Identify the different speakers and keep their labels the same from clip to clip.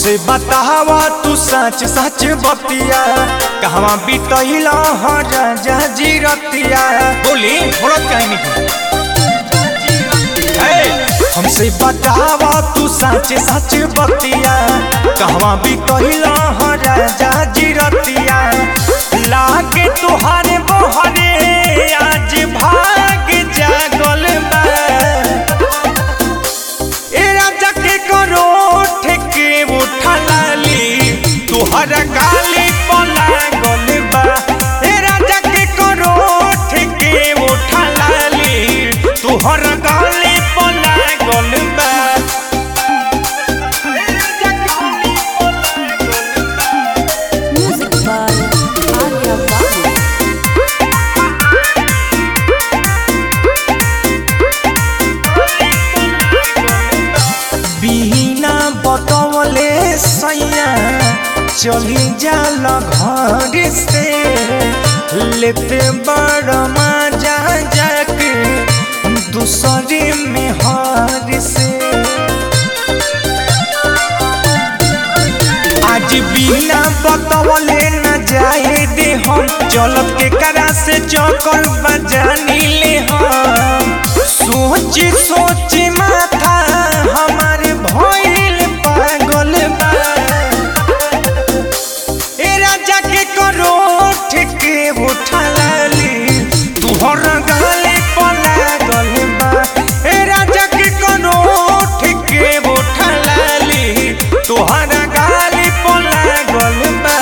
Speaker 1: हमसे बतावा तू सच सच बतिया कहवा बीतैला ह राजा जी रतिया बोली बोलत काहे नहीं हमसे बतावा तू सच सच बतिया कहवा बीतैला ह राजा जी रतिया लागे तुहारे बहरे आज भाग जागल बा ए राजा के करो ठेके उठा लाली तुहर गाली पला गल बा ए राजा के करो ठेके उठा लाली तुहर गाली पला गल बा ए राजा गाली पला गल बा।
Speaker 2: Music by Arya Babu.
Speaker 1: बिना बतवले सैया चली जाल घर से लेते बड़ मजा जाके दूसरे में हार से आज बिना बतवले न जाए दे हम चलब के करा से चौकर बजानी ले हम सोच सोच माथा हमार भइल पागल बा ए राजा के करो ठेके उठा लाली तुहर गाली पला गल बा ए राजा के करो ठेके उठा लाली तुहर गाली पला गल बा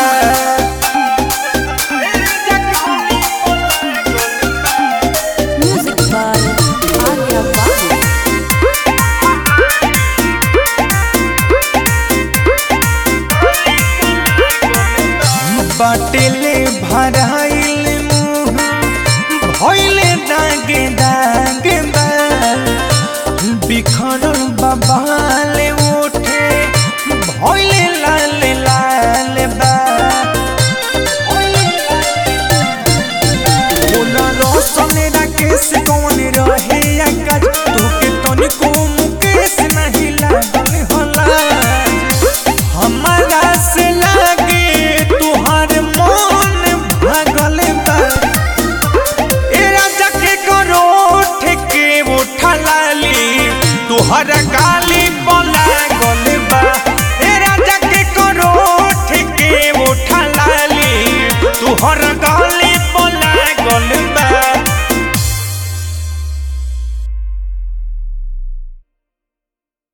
Speaker 1: ए राजा गाली पला गल बा
Speaker 2: Music by Arya Babu.
Speaker 1: बाटेले भराइल मुँह भइले दागे दागे बा बिखरल बबाले उठे भइले लाल लाल बा बोला रोशन राकेश कौन रहे आकाश तोके तनिको मुकेश नहीं लागल होला हमारा से लागे तुहार मन भागल बा ए राजा के करो ठेके उठा लाली तुहर गाली